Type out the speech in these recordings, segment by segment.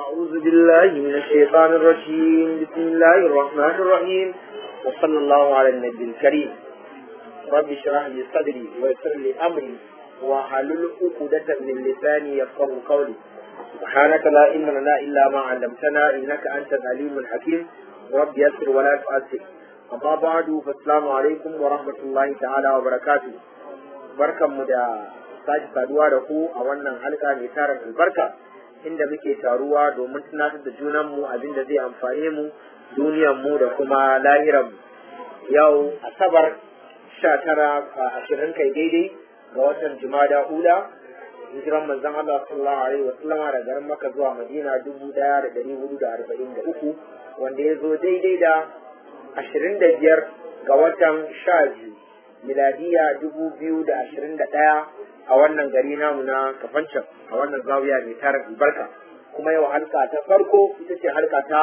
أعوذ بالله من الشيطان الرجيم بسم الله الرحمن الرحيم وصلى الله على النبي الكريم رب اشرح لي صدري ويسر لي أمري وحلل عقدة من لساني يفقه قولي سبحانك لا علم لنا إلا ما علمتنا إنك أنت العليم الحكيم رب يسر ولا تؤثر أما بعد فالسلام عليكم ورحمة الله تعالى وبركاته بركة مدى sake saduwa da ku a wannan halka mai tarin albarka inda muke taruwa domin tunatar da junanmu abin da zai amfane mu duniyarmu da kuma lahiranmu yau asabar sha tara a ashirin kai daidai ga watan jumada ula hijiran manzon Allah sallallahu alaihi wa sallama da garin Makka zuwa Madina dubu daya da dari hudu da arba'in da uku wanda ya zo daidai da ashirin da biyar ga watan sha biyu miladiya dubu biyu da ashirin da ɗaya a wannan gari namu na kafancan a wannan zawiya mai tarin albarka kuma yau halka ta farko ita ce halka ta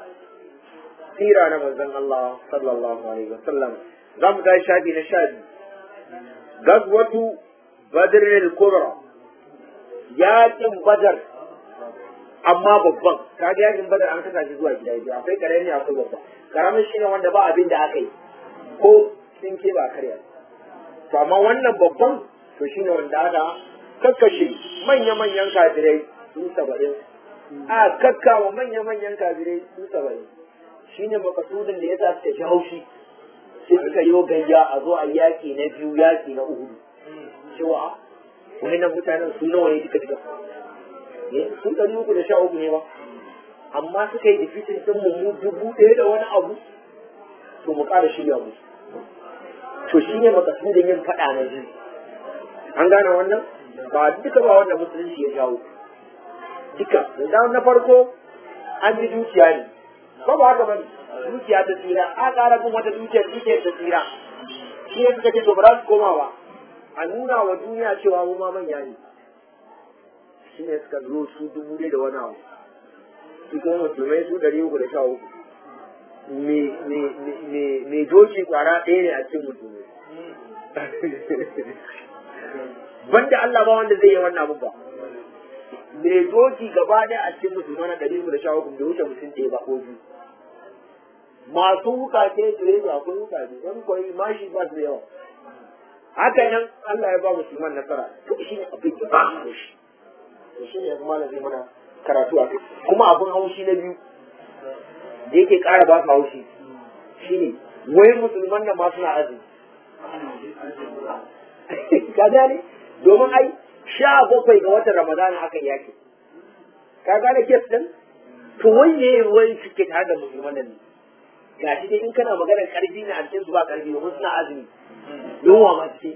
sira na manzon Allah sallallahu alaihi wasallam za mu tashi shafi na sha biyu gazwatu badr al-kubra yakin badar amma babban kaga yakin badar an kasa shi zuwa gida biyu akwai karami akwai babba karamin shine wanda ba abin da aka yi ko sun ke ba karya to amma wannan babban to shi ne wanda aka kakkashe manya-manyan kafirai su saba'in a kakkawa manya-manyan kafirai su saba'in shi ne makasudin da ya sa suka ji haushi sai suka yi gayya a zo a yaƙi na biyu yaƙi na uhudu cewa wani nan mutanen su nawa ne duka duka sun ɗari uku da sha uku ne ba amma suka yi difitin ɗin mu dubu ɗaya da wani abu to mu ƙara shirya musu to shi ne makasudin yin faɗa na biyu an gane wannan ba duka ba wanda musulunci ya jawo duka da na farko an ji dukiya ne ko ba haka bane dukiya ta tsira a ƙara bin wata dukiyar dukiyar ta tsira shi ne suka ce to ba za su koma ba a nuna wa duniya cewa mu ma manya ne shi ne suka zo su dubu da wani abu su kuma musulmai su ɗari uku da sha uku me doki kwara ɗaya ne a cikin musulmai banda Allah ba wanda zai yi wannan abu ba me doki gaba ɗaya a cikin musulman na ɗari da sha uku da wuce mutum ɗaya ba ko biyu masu wukace tare da akwai wukace wani koyi mashi ba su da yawa haka nan Allah ya ba musulman nasara to shi ne abin da ba a shi to shi ne kuma zai mana karatu a kai kuma abin haushi na biyu da yake ƙara ba su haushi shine wai musulman nan ma suna azumi ka gane domin ai sha bakwai ga watan ramadana aka yaki ka gane kes din to wai ne wai suke tare da musulman nan ga shi dai in kana maganar karfi ne a cikin su ba karfi domin suna azumi yunwa ma ce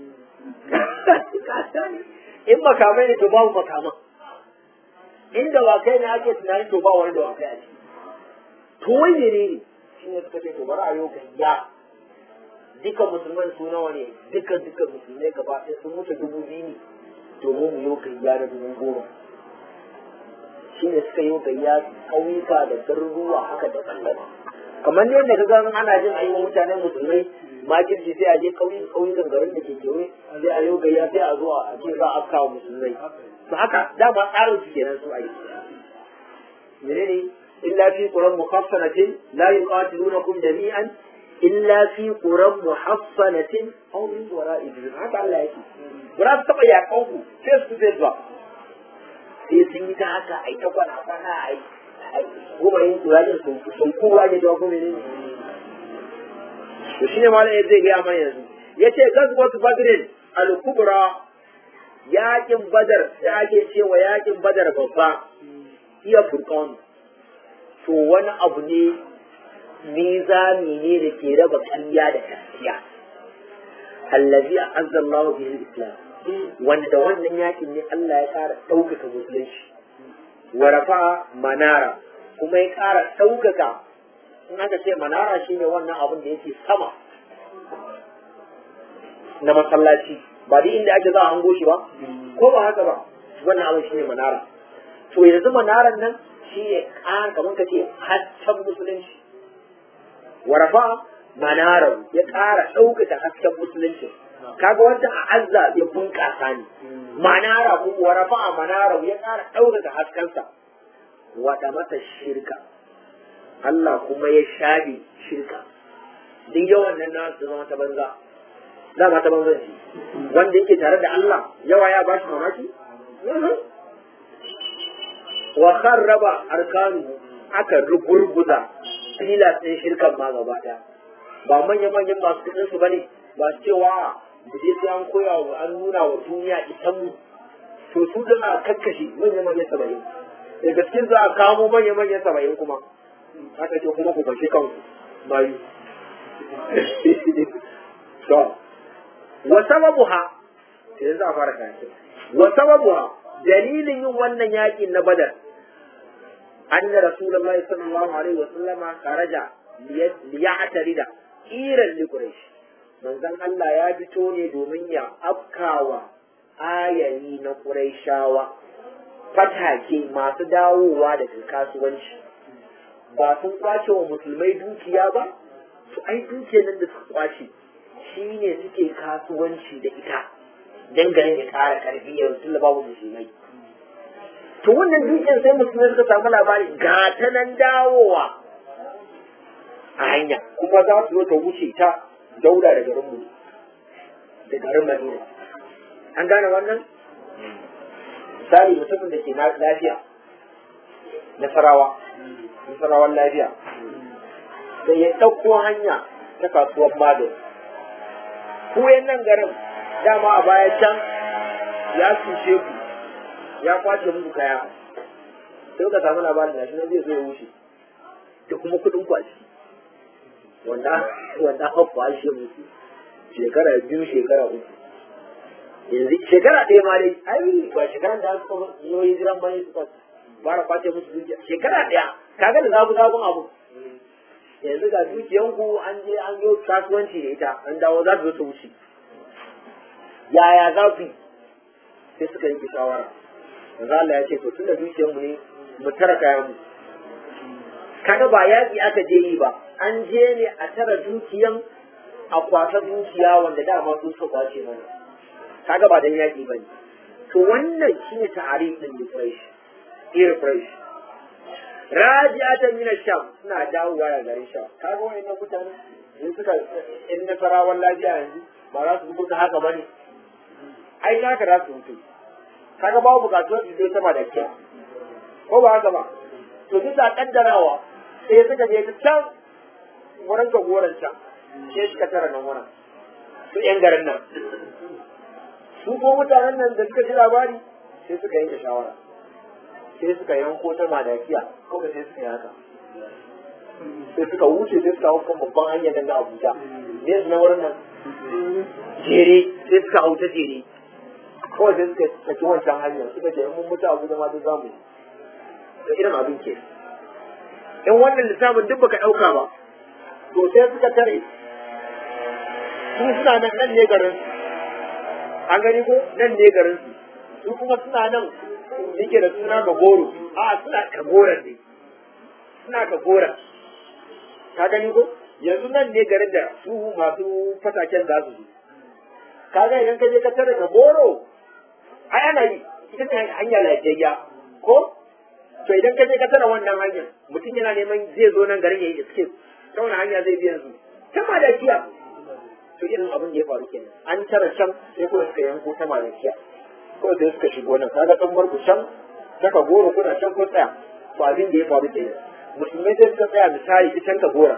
in makamai ne to babu makaman inda wakai ne ake tunani to ba wani da wakai a ciki to wai ne ne shi ne suka ce to bari a yau gayya duka musulman su nawa ne duka duka musulmai gaba ɗaya sun mutu dubu biyu ne domin mu yi gayya da dubu goma shi ne suka yi gayya ƙauyuka da garuruwa haka da ɓangare kamar ne yadda ka ga ana jin ayi wa mutanen musulmai makirci sai a je ƙauyukan garin da ke kewaye sai a yi gayya sai a zo a ce za a afka wa musulmai to haka dama tsarin su kenan su ayi menene illa fi quran mukaffanatin la yuqatilunakum jami'an illa fi quran muhassanatin aw min wara'i jihad haka Allah yake ba za su taba yakan ku face to face ba sai sun yi ta haka ai ta kwana kwana ai goma yin turajin sun sun kowa ne da kuma ne to shine malam zai ga mana yanzu yace gazwatu badrin al-kubra yakin badar da ake cewa yakin badar babba iya furqan to wani abu ne mizani ne da ke raba ƙarya da gaskiya allazi azza Allah bihi islam wanda wannan yakin ne Allah ya ƙara ɗaukaka musulunci wa rafa manara kuma ya ƙara ɗaukaka in aka ce manara shine wannan abin da yake sama na masallaci ba duk inda ake za a hango shi ba ko ba haka ba wannan abin shine manara to yanzu manaran nan shine kan kamar ka ce hasken musulunci warafa manarar ya ƙara ɗaukaka hasken musulunci kaga wanda a azza ya bunƙasa ne manara ko warafa a manara ya ƙara ɗaukaka haskensa wada mata shirka Allah kuma ya shafe shirka duk yawan nan na su zama ta banza dama ta banza ce wanda yake tare da Allah yawa ya bashi mamaki wa kharraba arkanu aka rugurguza filas ɗin shirkan ma gaba ɗaya ba manya-manyan masu kuɗin su bane ba su cewa da je sai an koya wa an nuna wa duniya isan mu to su da kakkashe manya-manyan saba'in da gaskin za a kamo manya-manyan saba'in kuma aka ce kuma ku fashe kanku mayu to wa sababuha sai yanzu a fara kayan wa sababuha dalilin yin wannan yakin na badar أن رسول الله صلى الله عليه وسلم خرج ليعترض إيرا لقريش من ذن الله يا بتوني دوميا أبكاوا آياني نقريشاوا fatake masu dawowa daga kasuwanci ba sun kwace wa musulmai dukiya ba su ai dukiyar nan da suka kwace shi ne suke kasuwanci da ita dangane da kara karfi yanzu babu musulmai to wannan dukiyar sai musulmai suka samu labari ga ta nan dawowa a hanya kuma za su zo ta wuce ta dauda da garin mu da garin madina an gane wannan misali mutumin da ke lafiya nasarawa nasarawan lafiya sai ya ɗauko hanya ta kasuwar magani ku nan garin dama a baya can ya cuce ku ya kwace muku kaya sai ka samu labarin gashi nan zai zo ya wuce da kuma kuɗin ku a ciki wanda wanda aka kwashe muku shekara biyu shekara uku yanzu shekara ɗaya ma dai ai ba shekaran da aka yi yi jiran bane suka fara kwace musu dukiya shekara ɗaya kaga da zabu zabun abu yanzu ga dukiyanku an je an yi kasuwanci da ita an dawo za su zo su wuce yaya za su yi sai suka yi shawara manzo Allah ya ce to tunda dukiyar mu ne mu tara kayan mu kaga ba yaƙi aka je yi ba an je ne a tara dukiyan a kwasa dukiya wanda dama sun suka kwace mana kaga ba dan yaƙi bane to wannan shine ta'arif din refresh refresh raji'atan min sham suna dawowa daga garin sham kaga wayannan mutane in suka in nasarawan lafiya yanzu ba za su buga haka bane ai haka za su mutu kaga babu bukatuwar su zai sama da kyau ko ba haka ba to bisa kaddarawa sai suka je ta can wurin ka goran can sai suka tara nan wurin su yan garin nan su ko mutanen nan da suka ji labari sai suka yanke shawara sai suka yanko ta madakiya ko sai suka yi haka sai suka wuce sai suka hau kan babban hanyar daga Abuja ne su na wurin nan jere sai suka hau ta jere kawai sai suka saki wancan hanyar suka ce in mun mutu Abuja ma duk zamu yi da irin abin ke in wannan lissafin duk baka ɗauka ba to sai suka tare su suna nan nan ne garin su an gani ko nan ne garin su su kuma suna nan yake da suna ga goro a suna ka goran ne suna ka goran ka gani ko yanzu nan ne garin da su masu fataken za su zo kaga idan ka je ka tare ga goro ai ana yi ita ce hanya lafiyayya ko to idan ka je ka tara wannan hanyar mutum yana neman zai zo nan garin ya yi escape ta wani hanya zai biya yanzu ta madakiya to irin abin da ya faru kenan an tara can sai kuma suka yanko ta madakiya ko sai suka shigo nan kaga kan bar ku can saka goro kuna can ko tsaya to abin da ya faru kenan musulmai sai suka tsaya misali ta can ka gora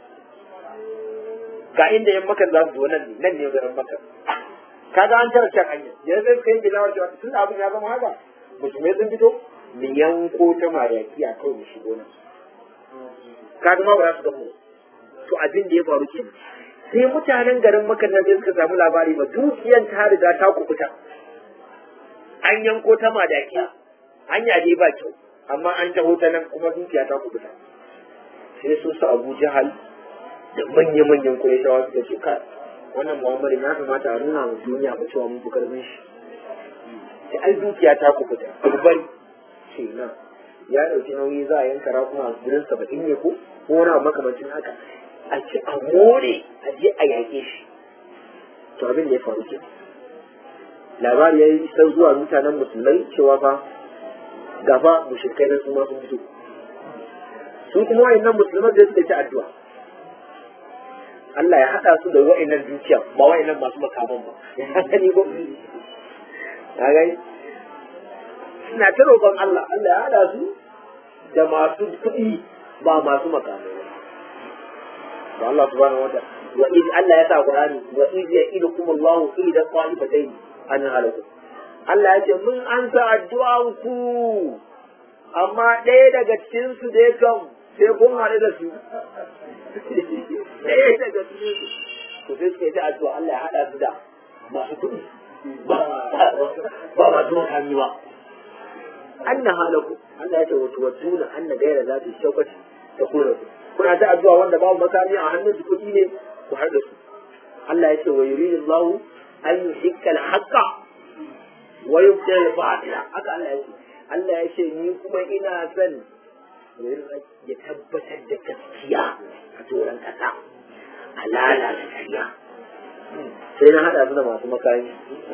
ga inda yan maka za su zo nan ne nan ne garin maka kaga an tara can hanya yanzu sai suka yi bilawar cewa tun abin ya zama haka musulmai sun fito mu yanko ta maraki a kawai mu shigo nan kaga ma ba za su gamu to abin da ya faru ke sai mutanen garin makar nan sai suka samu labari ba dukiyan ta riga ta kubuta an yanko ta madaki hanya dai ba kyau amma an taho ta nan kuma dukiya ta kubuta sai su su abu jahal da manya-manyan kureshawa suka ce kai wannan muhammadu ya kamata a nuna wa duniya ba cewa mun fi karfin shi sai ai dukiya ta kubuta bari ce nan ya ɗauki nauyi za a yanka rakuma gurin saba'in ne ko ko wani makamancin haka a ci a more a je a yaƙe shi to abin da ya faru ke labari ya yi isar zuwa mutanen musulmai cewa fa gafa mushrikai nan su ma sun fito su kuma wayannan musulman da suka ci addu'a Allah ya haɗa su da wa'annan dukiya ba wa'annan masu makaman ba ka gani ko ka gani suna ta roƙon Allah Allah ya haɗa su da masu kuɗi ba masu makamai ba to Allah subhanahu wa ta'ala wa iz Allah ya sa Qur'ani wa iz ya'idukum Allah ida qa'ifatayn an halaku Allah ya ce mun an sa addu'an ku amma ɗaya daga cikin su dai kam sai kun haɗu da su ɗaya daga cikin su to sai suka yi ta addu'a Allah ya haɗa su da masu kuɗi ba ba masu makami ba anna halaku Allah ya ce wa tuwadduna anna gaira za ta shaukati ta kula ku kuna ta addu'a wanda babu makami a hannun su kuɗi ne ku har da su Allah ya ce wa yuridu Allah an yuhikka al-haqqa wa yubtil al-batila haka Allah ya ce Allah ya ce ni kuma ina son ya tabbatar da gaskiya a doron kasa a lalata ƙarya sai na haɗa su da masu makami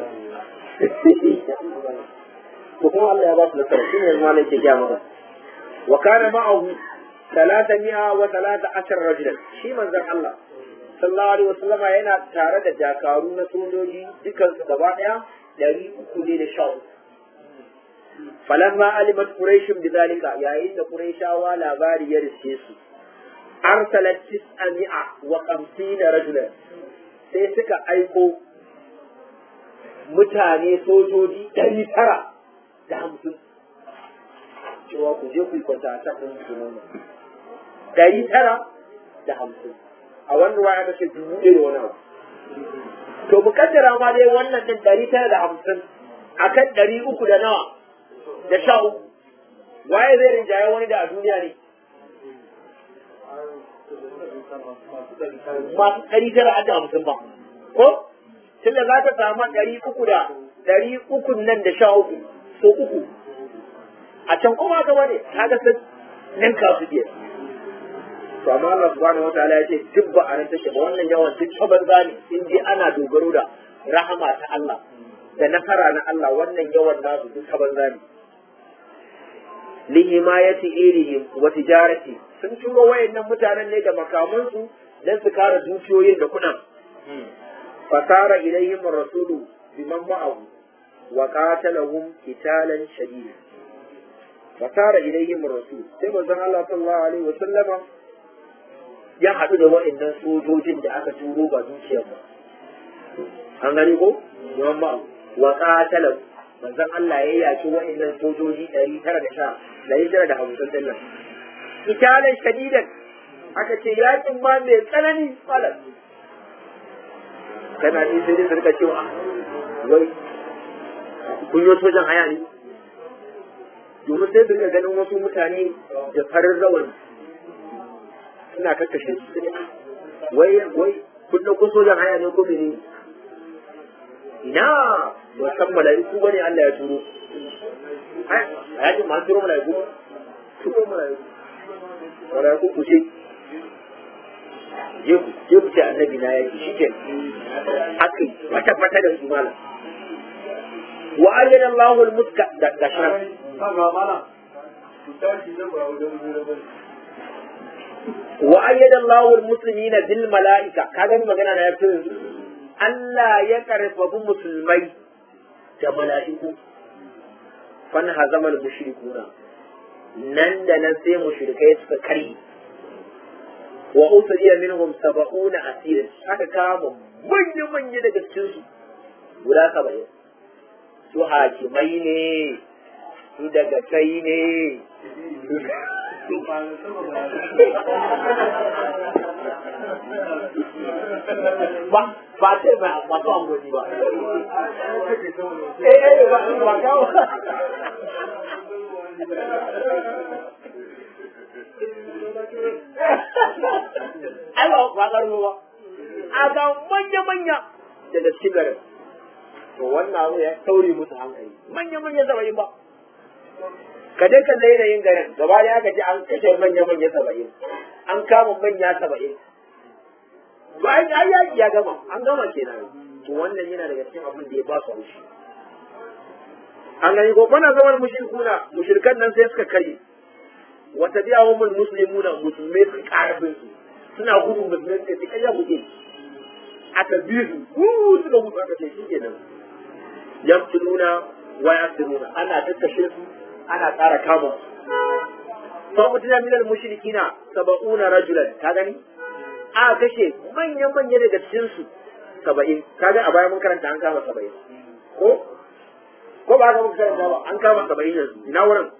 ko kuma Allah ya ba su nasara shi ne malai ke gya maka wa kana ma'ahu talata mi'a wa talata ashar rajulan shi manzon Allah sallallahu alaihi wasallama yana tare da jakaru na sojoji dukan su gaba daya dari uku ne da sha uku falamma alimat quraish bidalika yayin da quraishawa labari ya riske su arsalat tis'a mi'a wa khamsina rajulan sai suka aiko mutane sojoji ɗari tara da hamsin cewa ku je ku yi kwanta a can ɗin sunana ɗari tara da hamsin a wannan waya ta ce dubu ɗaya da wani abu to mu kaddara ma dai wannan ɗin ɗari tara da hamsin a kan ɗari uku da nawa da sha uku waye zai rinjaye wani da a duniya ne masu ɗari tara da hamsin ba ko tunda za ka samu ɗari uku da ɗari uku nan da sha uku so uku a can kuma gaba ne kaga sun ninka su biyar to amma Allah subhanahu wa ta'ala ya ce duk ba a nan take ba wannan yawan duk ta banza ne in je ana dogaro da rahama ta Allah da nasara na Allah wannan yawan nasu duk ta banza ne li himayati irihim wa tijarati sun turo wayannan mutanen ne da makamansu dan su kare dukiyoyin da kuɗin fasara ilayhim rasulu biman ma'ahu wa qatalahum qitalan shadida fasara ilayhim rasul sai manzon Allah sallallahu alaihi wa sallama ya haɗu da waɗannan sojojin da aka turo ba dukiyar ba an gani ko biman ma'ahu wa qatalahu manzon Allah ya yaki waɗannan sojoji ɗari tara da sha ɗari tara da hamsin ɗin nan qitalan shadidan aka ce yakin ma mai tsanani malam kana ji sai dai su rika cewa wai kun yi sojan haya ne domin sai su rika ganin wasu mutane da farin rawar suna kakkashe su ne wai wai kun ɗauko sojan haya ne ko mene ina ba san mala'iku ba ne Allah ya turo a yakin ma turo mala'iku turo mala'iku mala'iku ku ce je ku je ku ce annabi na yaki shike haka fata fata da su malam wa ayyana Allahu al-mutka da da sharaf wa ayyana Allahu al-muslimina bil mala'ika kaga ni magana na yafi yanzu Allah ya karfafi musulmai da mala'iku fan hazamal mushrikuna nan da nan sai mushrikai suka karye wa usriya minhum sab'una asirin aka kama manya manya daga cikin su guda saba'in su hakimai ne su daga kai ne ba ba ce ba ba to angoni ba eh eh ba ba kawo ai ba ba karno ba a ga manya manya daga cikin garin to wannan abu ya taure musu hankali manya manya saba'in ba ka dai kan yin garin gaba da aka ce an kashe manya manya saba'in an kama manya saba'in bayan ya yaki ya gama an gama kenan to wannan yana daga cikin abin da ya ba su haushi an gani ko bana zaman mushrikuna mushrikan nan sai suka kare wata biya wa mun muslimuna musulmai sun ƙara bin su suna gudu musulmai suka ce kai ya buge aka bi su uh suka gudu aka ce shi kenan yaqtuluna wa yasiruna ana takkashe su ana ƙara kama fa mutuna min al mushrikina sab'una rajulan ka gani a kashe manyan manya daga cikin su saba'in kaga a baya mun karanta an kama saba'in ko ko ba ka muka karanta ba an kama saba'in yanzu ina wurin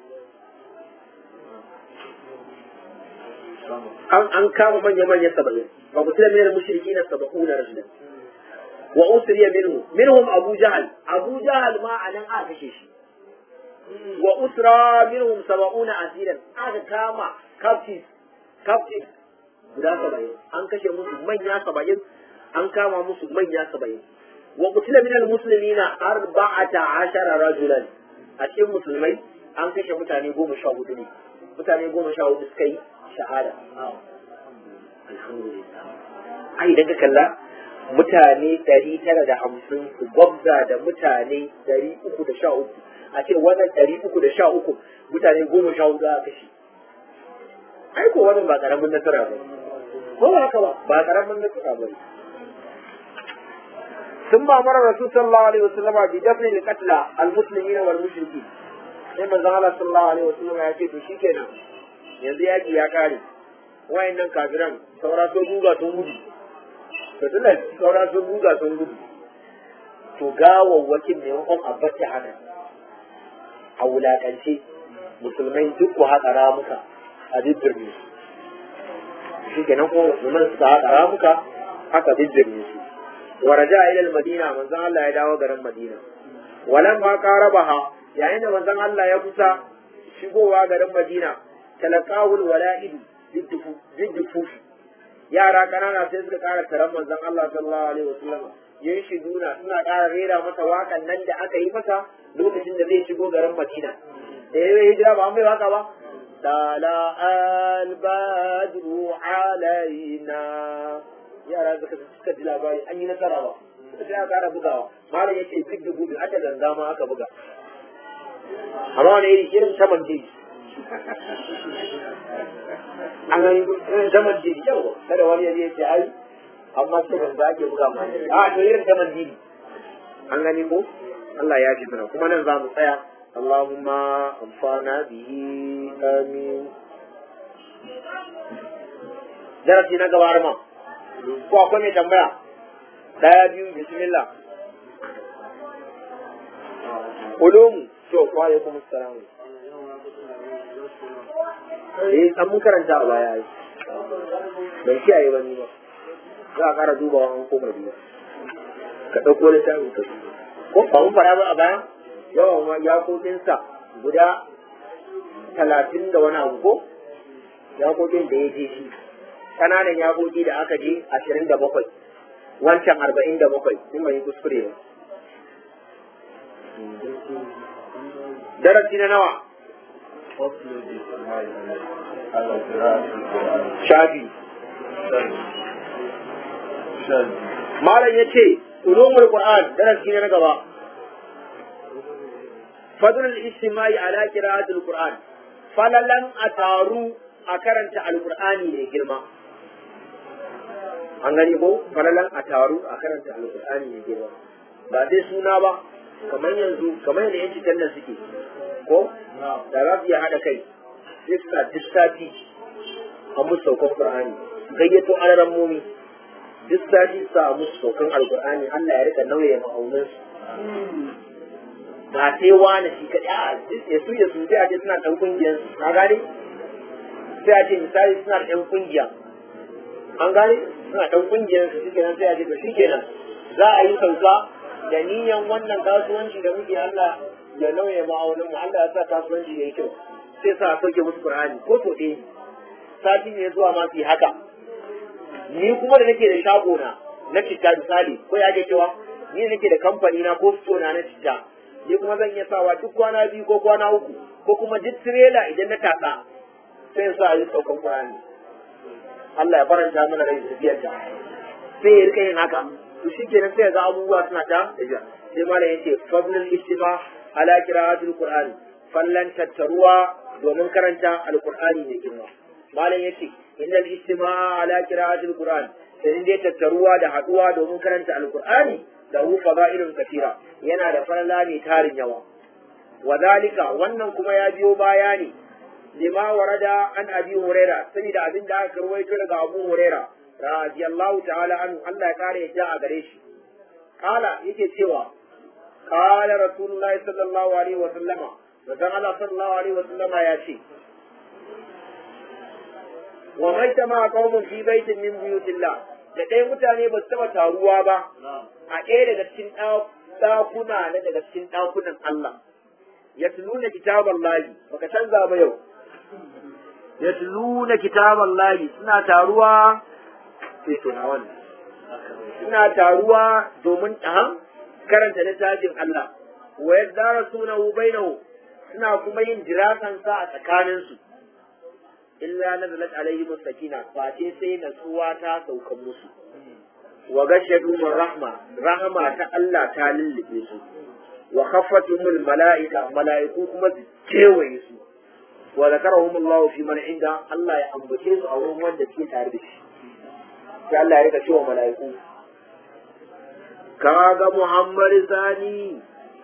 an an kama manya manya saba'in fa mutuna min al mushrikina sab'una rajulan wa usriya minhu minhum abu jahal abu jahal ma anan aka kashe shi wa usra minhum sab'una asiran aka kama captives captives guda saba'in an kashe musu manya saba'in an kama musu manya saba'in wa qutila min almuslimina arba'ata ashara rajulan a cikin musulmai an kashe mutane goma sha hudu ne mutane goma sha hudu suka yi shahada alhamdulillah ai idan ka kalla mutane ɗari tara da hamsin su gwabza da mutane ɗari uku da sha uku a ce wannan ɗari uku da sha uku mutane goma sha hudu aka kashe ai ko wannan ba ƙaramin nasara ba ko ba haka ba ba ƙaramin nasara ba ثم امر الرسول صلى الله عليه وسلم بدفن القتلى المسلمين والمشركين sai manzon Allah sallallahu alaihi wasallam ya ce to shikenan yanzu yaki ya kare wayannan kafiran saura sun guga sun gudu to tunda saura sun guga sun gudu to gawawwakin ne wakon abbata haka a wulakance musulmai duk ku haƙa ramuka a dibbirne su shi kenan kuma musulman suka haƙa ramuka haka dibbirne su waraja ila madina manzon Allah ya dawo garin Madina walan ma qarabaha yayin da manzon Allah ya kusa shigowa garin Madina talaqahul wala'id biddufu yara kanana sai suka ƙara taron manzon Allah sallallahu alaihi wasallam yin shiguna suna ƙara rera masa waƙan nan da aka yi masa lokacin da zai shigo garin Madina da ya yi hijira ba an bai waka ba tala albadru alaina yara suka suka ji labari an yi nasara ba suka sai aka ƙara bugawa malam yace duk da gudu aka ganga ma aka buga amma wani iri irin saman jeji an gani irin saman jeji yawa kada wani yaje ce ai amma sai ganga ake buga ma a to irin saman jeji an gani ko Allah ya ji mana kuma nan za mu tsaya اللهم انفعنا به آمين darasi na gaba ma ko akwai mai tambaya daya biyu bismillah ulumu to wa alaikum assalam eh an mun karanta a baya ai ban kiyaye ba ni ba za a kara dubawa an koma biyu ka ɗauko littafin ka ko ba mun fara ba a baya yawan yakokinsa guda talatin da wani abu ko yakokin da ya je shi ƙananan yakoki da aka je ashirin da bakwai wancan arba'in da bakwai sun mai kuskure ba darasi na nawa shafi malam ya ce ulumul qur'an darasi na gaba fadl al-ijtimai ala qira'at al-qur'an falalan ataru a karanta al-qur'ani ne girma an gani ko falalan ataru a karanta al-qur'ani ne girma ba sai suna ba kamar yanzu kamar yadda yanci nan suke ko da za su iya haɗa kai sai suka duk sati a musu saukan qur'ani gayyato alaran momi duk sati su a musu saukan alqur'ani Allah ya rika nauye ma'aunansu ba sai wani shi kaɗai a ya su ya su sai a ce suna ɗan ƙungiyar su ka gane sai a ce misali suna da ɗan ƙungiya an gane suna ɗan ƙungiyar su shikenan sai a ce to shikenan za a yi sauka da niyan wannan kasuwanci da muke Allah ya nauye ma'aunin mu Allah ya sa kasuwanci ya yi kyau sai sa a sauke musu Qur'ani ko to ɗaya sati ne zuwa ma su yi haka ni kuma da nake da shago na na citta misali ko ya ke cewa ni nake da kamfani na ko sto na na citta ni kuma zan iya sawa duk kwana biyu ko kwana uku ko kuma duk tirela idan na tatsa sai sa a yi saukan Qur'ani Allah ya faranta mana rai tafiyar ta sai ya rika yin haka to shikenan sai ga abubuwa suna ta tafiya sai malam yace fadlul istifa ala qira'atil qur'ani fallan tattaruwa domin karanta alqur'ani ne girma malam yace innal istima'a ala qira'atil qur'an sai dai tattaruwa da haduwa domin karanta alqur'ani da hu fada'ilun katira yana da falala mai tarin yawa wadhalika wannan kuma ya biyo baya ne lima warada an abi huraira saboda abin da aka rawaito daga abu huraira radiyallahu ta'ala anhu Allah ya kare ya a gare shi kala yake cewa kala rasulullahi sallallahu alaihi wa sallama manzon Allah sallallahu alaihi wa sallama ya ce wa mai tama qaumun fi baitin min buyutillah da ɗaya mutane ba su taɓa taruwa ba a ɗaya daga cikin ɗakuna na daga cikin ɗakunan Allah ya tuluna kitaban layi baka canza ba yau ya tuluna kitaban layi suna taruwa sai to na wannan suna taruwa domin ɗan karanta littafin Allah wa yadda rasunahu bainahu suna kuma yin jirasansa a tsakaninsu illa nazalat alaihim sakina face sai natsuwa ta saukan musu wa gashadu rahma rahma ta Allah ta lullube su wa khaffatumul malaika malaiku kuma su kewaye su wa zakarahum Allah fi man inda Allah ya ambace su a wurin wanda suke tare da shi sai Allah ya rika cewa malaiku kaga Muhammad Sani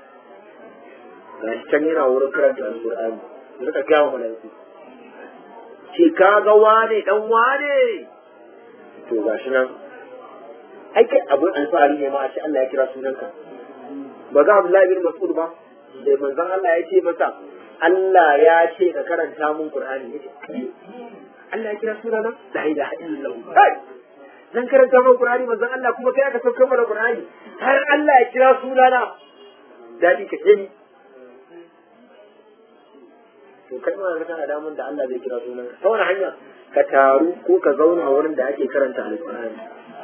gashi can yana wurin karanta alqur'ani rika kawo malaiku ce kaga wane dan wane to gashi nan ai kai abin alfahari ne ma a ce Allah ya kira sunanka ba ga Abdullahi bin Mas'ud ba da manzon Allah ya ce masa Allah ya ce ka karanta mun Qur'ani yace Allah ya kira sunana la ilaha illallah kai zan karanta mun Qur'ani manzon Allah kuma kai aka saukar mana Qur'ani har Allah ya kira sunana dadi ka ce ni to kai ma ga kana damun da Allah zai kira sunanka ta wani hanya ka taru ko ka zauna wurin da ake karanta alqur'ani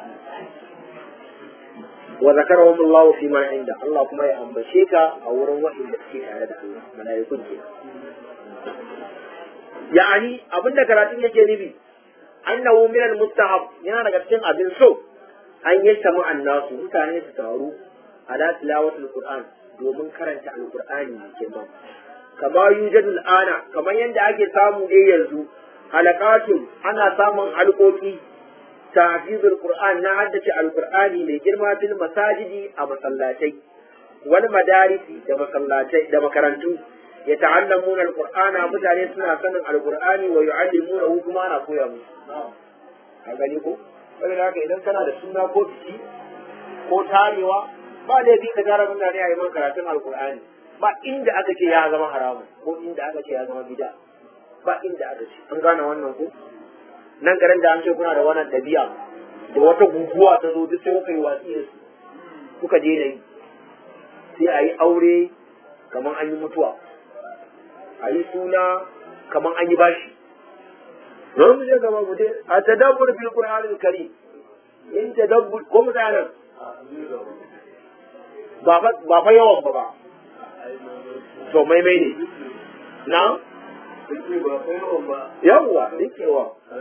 wa zakarahum Allah fi ma inda Allah kuma ya ambace ka a wurin waɗanda suke tare da Allah malaikun ke ya'ani abinda karatun yake nufi annahu min al-mustahab yana daga cikin abin so an yi samu annasu mutane su taru ala tilawatul qur'an domin karanta alqur'ani ne kenan kama yujadu al'ana kamar yadda ake samu dai yanzu halakatun ana samun halkoki tahfizul qur'an na haddace alqur'ani mai girma fil masajidi a masallatai wal madarisi da masallatai da makarantu ya ta'allamuna alqur'ana mutane suna sanin alqur'ani wa yu'allimuna kuma ana koya musu a gani ko saboda haka idan kana da suna ko biki ko tarewa ba laifi ka tara mutane a yi man karatun alqur'ani ba inda aka ce ya zama haramun ko inda aka ce ya zama bid'a ba inda aka ce an gane wannan ko nan garin da an ce kuna da wannan tabi'a da wata guguwa ta zo duk sai kuka yi watsi da su kuka je da yi sai a yi aure kamar an yi mutuwa a yi suna kamar an yi bashi don mu je gaba mu je a tadabbur fil qur'anil karim in tadabbur ko mu tsaya nan ba fa ba fa yawan ba ba to maimai ne na yawwa rikewa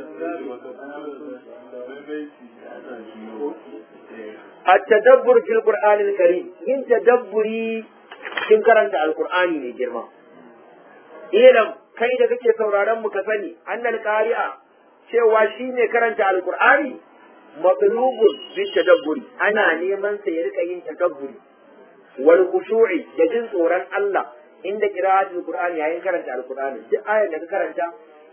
التدبر في القرآن الكريم yin tadabburi kin karanta alqur'ani ne girma ilam kai da kake sauraron mu ka sani annal qari'a cewa shine karanta alqur'ani matlubun bi tadabburi ana neman sa ya rika yin tadabburi wal khushu'i da jin tsoron Allah inda qira'atul qur'ani yayin karanta alqur'ani duk ayar da ka karanta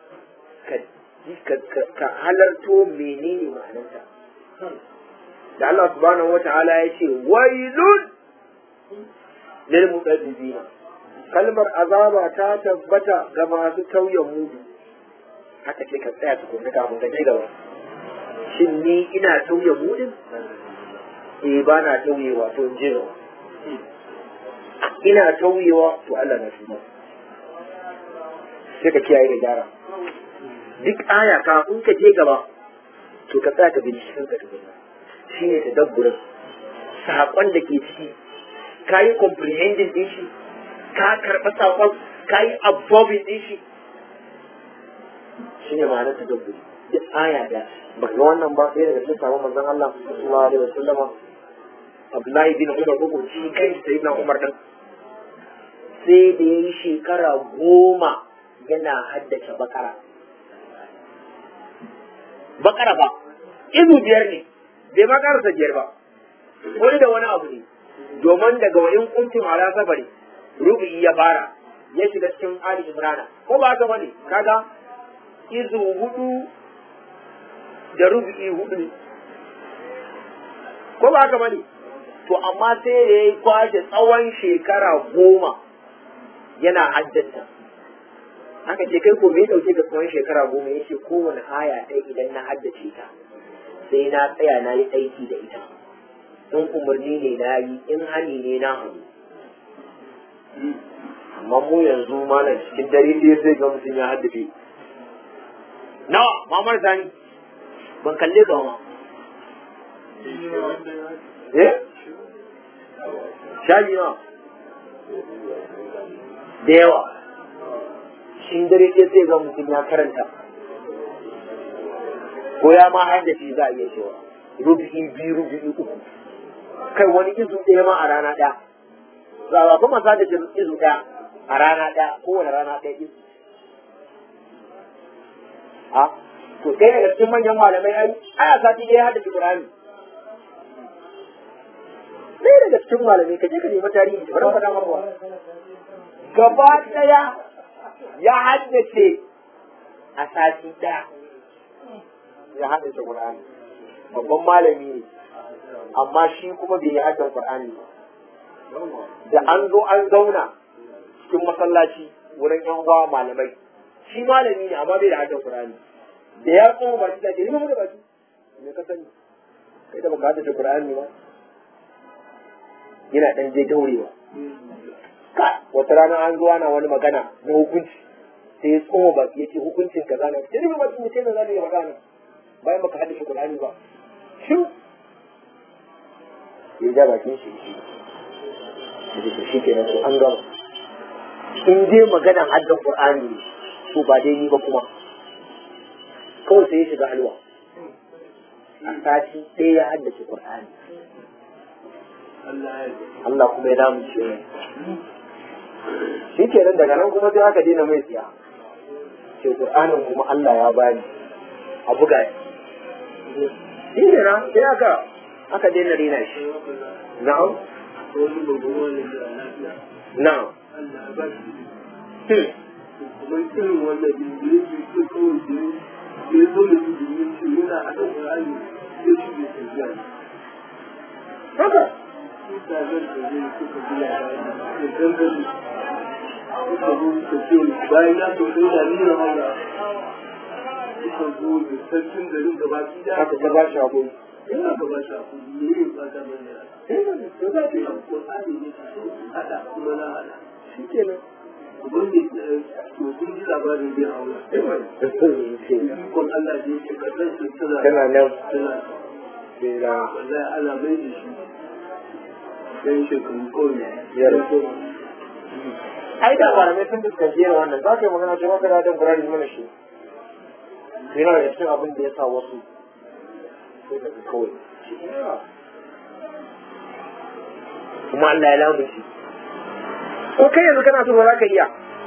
ka ka halarto menene ma'anarta da Allah subhanahu wata'ala ya ce wailun lil mudabbina kalmar azaba ta tabbata ga masu tauyen mudu haka ce ka tsaya tukunna kafin ka ci gaba shin ni ina tauye mudin eh ba na tauyewa to in je gaba ina tauyewa to Allah na tuba sai ka kiyaye da gyara duk aya kafin ka je gaba to ka tsaya ka binciken ka tukunna shi ne tadabburin saƙon da ke ciki ka yi comprehending din shi ka karɓa saƙon ka yi absorbing din shi shi ne ma'anar tadabburi duk aya da ba ga wannan ba ɗaya daga cikin sabon manzon Allah sallallahu alaihi wasallam Abdullahi bin Umar ko shi kai sai na Umar din sai da ya yi shekara goma yana haddace bakara bakara ba izu biyar ne bai ma karasa biyar ba wani da wani abu ne domin daga wa'in kuntum ala safari rubu'i ya fara ya shiga cikin ali imrana ko ba haka bane kaga izu hudu da rubu'i hudu ne ko ba haka bane to amma sai da ya kwashe tsawon shekara goma yana haddasa haka ce kai ko me dauke ga tsawon shekara goma ya ce kowane aya ɗaya idan na haddace ta sai na tsaya na yi aiki da ita in umarni ne na yi in hani ne na hannu amma mu yanzu malam cikin dare sai sai ga mutum ya haddace nawa mamar sani ban kalle ga ma eh shaji nawa da yawa cikin dare sai sai ga mutum ya karanta ko ya ma haddace za a iya cewa rubu'i biyu rubu'i uku kai wani izu ɗaya ma a rana ɗaya za a kuma sa da izu ɗaya a rana ɗaya kowane rana ɗaya izu a to ɗaya daga cikin manyan malamai ai aya sati ɗaya haddace Qur'ani ɗaya daga cikin malamai ka je ka nemi tarihi bari faɗa maka gaba ɗaya ya haddace a sati ɗaya ya haddace Qur'ani babban malami ne amma shi kuma bai yi haddan Qur'ani ba da an zo an zauna cikin masallaci wurin yan uwa malamai shi malami ne amma bai da haddan Qur'ani da ya tsoma baki da ke nima da baki me ka sani kai da baka haddace Qur'ani ba yana dan je daurewa ka wata rana an zo ana wani magana na hukunci sai ya tsoma baki ya ce hukuncin kaza ne sai nima baki mutum da za yi magana bayan baka haddace Qur'ani ba shin ya ja bakin shi shi da shi kenan to an gama in dai maganan haddan qur'ani ne to ba dai ni ba kuma kawai sai ya shiga halwa a sati ɗaya ya haddace qur'ani Allah kuma ya damu ce shi kenan daga nan kuma sai aka daina mai tsiya ce qur'anin kuma Allah ya bani a buga shi kenan sai aka aka daina rena shi na'am na'am kuma irin wanda da ya ji ko kawai da ya zo da su domin ce yana a kan ƙur'ani ya shi bai tafiya haka ta zan da zai suka ji labari da dangane suka zo suka ce bayan ya so sai da nuna haura suka zo da sarkin garin gaba su da aka ta ba shi hakuri ina gaba shi a kudu ne yin fata mai da to za ta yi ƙur'ani ne su so su haɗa kuma na haɗa shi kenan wanda to sun ji labarin zai haura ikon Allah da yake kasar su tana tana nan tana sai na wallahi ana mai da shi dan shekaru kawai Ya rasu. ai da malamai sun fuskanci irin wannan za ka yi magana cewa kada da Qur'ani mana shi yana da cikin abin da ya sa wasu sai da kawai kuma Allah ya lamu shi ko kai yanzu kana so ba za ka iya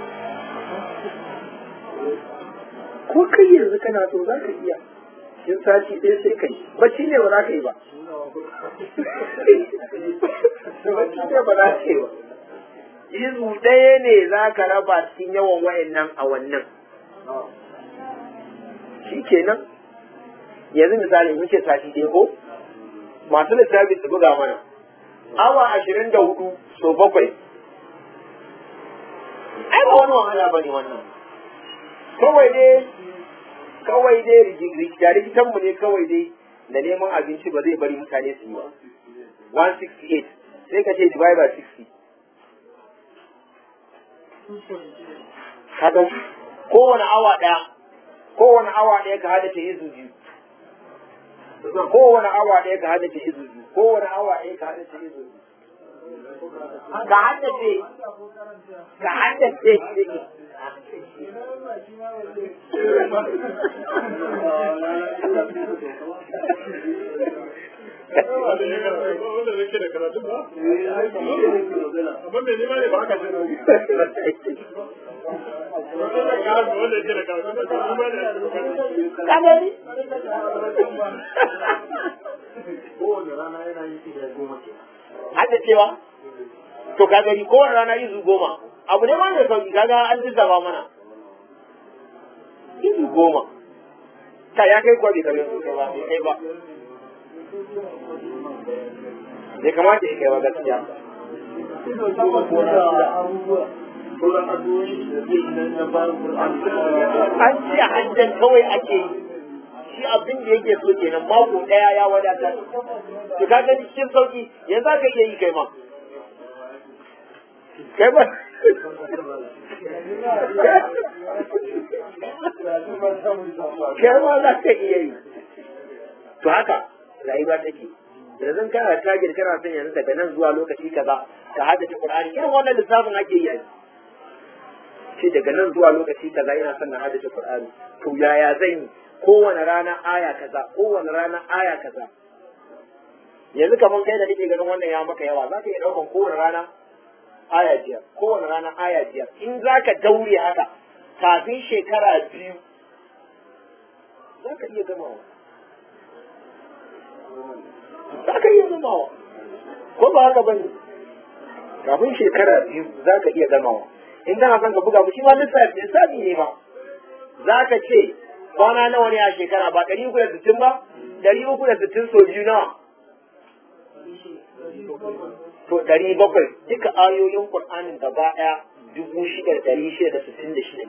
ko kai yanzu kana so za ka iya in sati ɗaya sai kai bacci ne ba za ka yi ba bacci ne ba za ka yi ba izu ɗaya ne za ka raba cikin yawan wayannan a wannan shi kenan yanzu misali mun ce sati ɗaya ko masu lissafi su buga mana awa ashirin da hudu so bakwai ai ba wani wahala ba ne wannan kawai dai kawai dai rikita rikitan mu ne kawai dai da neman abinci ba zai bari mutane su yi ba 168 sai ka ce divide by 60 kaga kowane awa ɗaya kowane awa ɗaya ka hada ta izu biyu kowane awa ɗaya ka hada ta izu biyu kowane awa ɗaya ka hada ta izu biyu ka haddace ka haddace da nake da karatu ba eh ai ba ne nake magana amma me ne ma ne ba ka ce wanda ka wanda yake da karatu ba ka ba ne ka gani kowane rana yana yin iya goma ke hadda cewa to ka gani kowane rana izu goma abu ne ma mai sauki kaga an lissafa mana izu goma ta ya kai kwa bai kai ba bai kai ba bai kamata ya kai ba gaskiya sauran addu'o'i da zai yi nan na bayan Qur'ani an ce hajjan kawai ake yi shi abin da yake so kenan mako daya ya wadatar to ka gani cikin sauki yanzu aka iya yi kai ma kai ba kai ma za ka iya yi to haka rayuwa take yanzu kana target kana son yanzu daga nan zuwa lokaci kaza ka haddace Qur'ani irin wannan lissafin ake yi yanzu ce daga nan zuwa lokaci kaza ina son na haddace Qur'ani to yaya zan yi kowane rana aya kaza kowane rana aya kaza yanzu kaman kai da nake ganin wannan ya maka yawa za ka iya ɗaukan kowane rana aya biyar kowane rana aya biyar in za ka daure haka kafin shekara biyu za ka iya gamawa za ka iya gamawa ko ba haka bane kafin shekara biyu za ka iya gamawa in kana son ka buga mu shi ma lissafi lissafi ne ma za ka ce kwana nawa ne a shekara ba ɗari uku da sittin ba ɗari uku da sittin so biyu nawa to ɗari bakwai duka ayoyin ƙur'anin gaba ɗaya dubu shida da ɗari shida da sittin da shida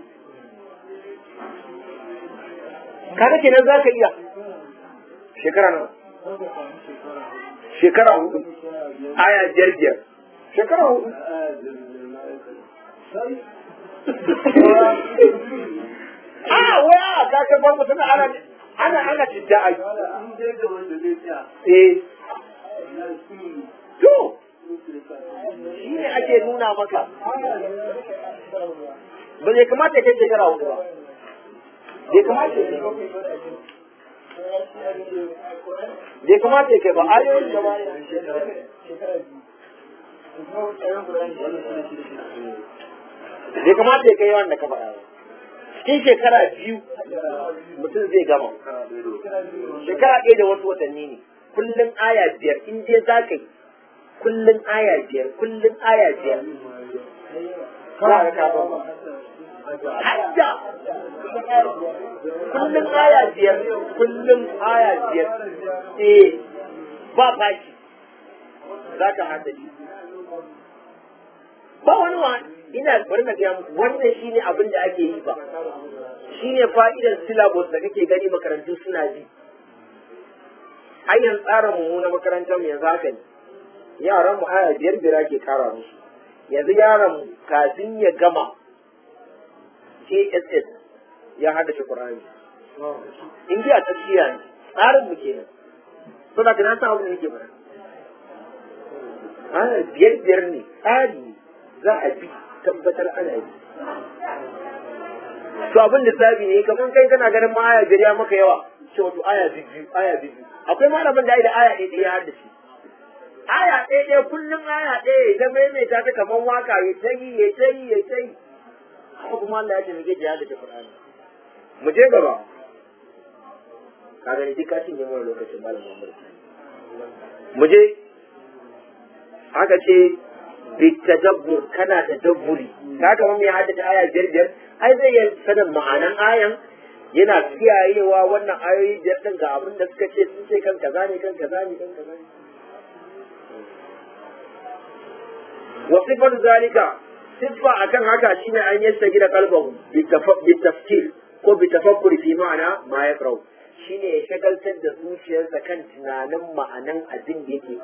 kaga kenan za ka iya shekara nawa shekara hudu aya biyar biyar shekara hudu a waya a kakar farko tana ana ana ana cidda a eh to shi ne ake nuna maka ba zai kamata ya kai shekara hudu ba bai kamata ya kai bai kamata ya kai ba ayoyin gaba bai kamata ya kai yawan da ka faɗa ba cikin shekara biyu mutum zai gama shekara ɗaya da wasu watanni ne kullum aya biyar in dai za ka yi kullum aya biyar kullum aya biyar za ka kafa hadda kullum aya biyar kullum aya biyar eh ba fashi za ka haddace ba wani wa ina bari na gaya muku wannan shine abin da ake yi ba shine fa'idar syllabus da kake gani makarantu suna bi ayyan tsara mu na makarantar mu yanzu haka ne yaran mu aya biyar biyar ake kara musu yanzu yaran mu kafin ya gama JSS ya haddace Qur'ani in ji a tafiya ne tsarin mu kenan to da kana san abin da yake bara aya biyar biyar ne tsari za a bi tabbatar ana yi to abin lissafi ne kamar kai kana ganin ma aya biyar ya maka yawa ce wato aya biyu aya biyu akwai malamin da ai da aya ɗaya ɗaya har da shi aya ɗaya ɗaya kullum aya ɗaya ta maimaita ta kamar waka ya ta yi ya ta yi ya ta yi haka kuma Allah ya ce muke jihar da Qur'ani mu je gaba ka gani duk ka cinye mana lokacin malam Muhammad mu je aka ce bitadabbur kana tadabburi ka ga mun ya haddace aya biyar biyar ai zai yi sanin ma'anan ayan yana kiyayewa wannan ayoyi biyar din ga abin da suka ce sun ce kan kaza ne kan kaza ne kan kaza ne wa sifar zalika siffa akan haka shine an yasta gida kalbahu bitafkir ko bitafakkur fi ma'ana ma ya karau shine ya shagaltar da zuciyarsa kan tunanin ma'anan abin da yake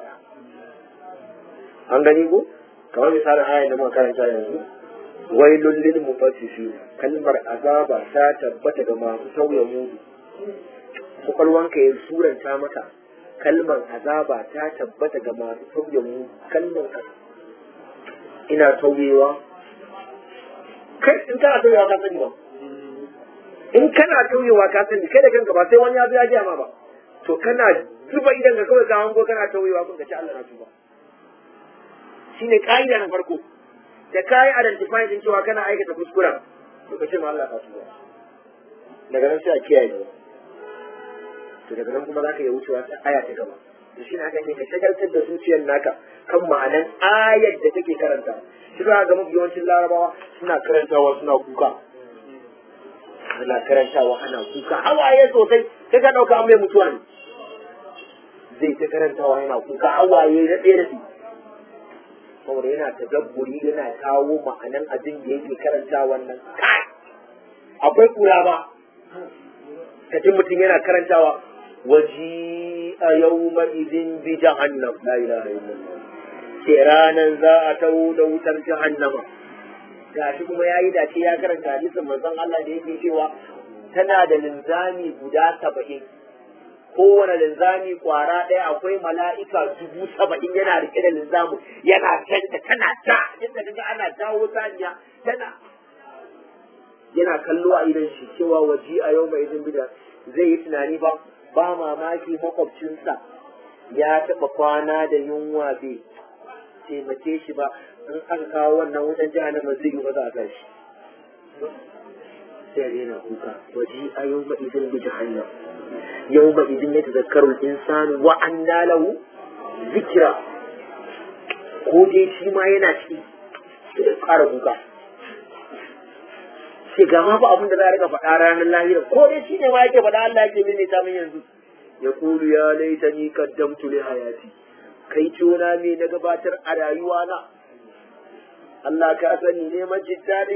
an gani ko kamar misalin ayan da muka karanta yanzu wailul lil mutaffifin kalmar azaba ta tabbata ga masu sauya mudu kwakwalwanka ya suranta maka kalmar azaba ta tabbata ga masu sauya mudu kalmar ina tauyewa kai in kana tauyewa ka sani ba in kana tauyewa ka sani kai da kanka ba sai wani ya zo ya gaya ma ba to kana zuba idan ka kawai ka hango kana tauyewa kun ka ci Allah na tuba shine ka'ida na farko da kai identify din cewa kana aikata kuskuren to ka ce ma Allah ka tuba daga nan sai a kiyaye to daga nan kuma za ka iya wucewa ta aya ta gaba to shi ne aka ce ka shagaltar da zuciyar naka kan ma'anan ayar da take karanta shi za ga mafi yawancin larabawa suna karantawa suna kuka suna karantawa ana kuka hawaye sosai sai ka ɗauka an mai mutuwa ne zai ta karantawa yana kuka hawaye na ɗaya da saboda yana tadabburi yana kawo ma'anan abin da yake karanta wannan kai akwai kura ba ka ji mutum yana karantawa waji a yau ma'izin bi jahannam la ilaha illallah ce ranan za a tawo da wutar jahannama gashi kuma yayi dace ya karanta hadisin manzon Allah da yake cewa tana da linzami guda saba'in kowane linzami kwara ɗaya akwai mala'ika dubu saba'in yana rike da linzamu yana canta tana ta inda kaga ana jawo saniya tana yana kallo a idan shi cewa waji a yau mai bida zai yi tunani ba ba mamaki makwabcinsa ya taɓa kwana da yunwa bai taimake shi ba in aka kawo wannan wutan jahannama zai yi ba za a kan shi sai yana kuka waji a yau mai izin bi jahannam yau mai izin ya tazakkaru insanu wa anna lahu zikira ko dai shi ma yana ciki sai ya ƙara kuka sai ga ma ba abin da za a rika faɗa ranar lahira ko dai shi ne ma yake faɗa Allah yake mini ta min yanzu ya kulu ya laita ni kaddamtu li hayati kai tona me na gabatar a rayuwa na Allah ka sani ne majidda ne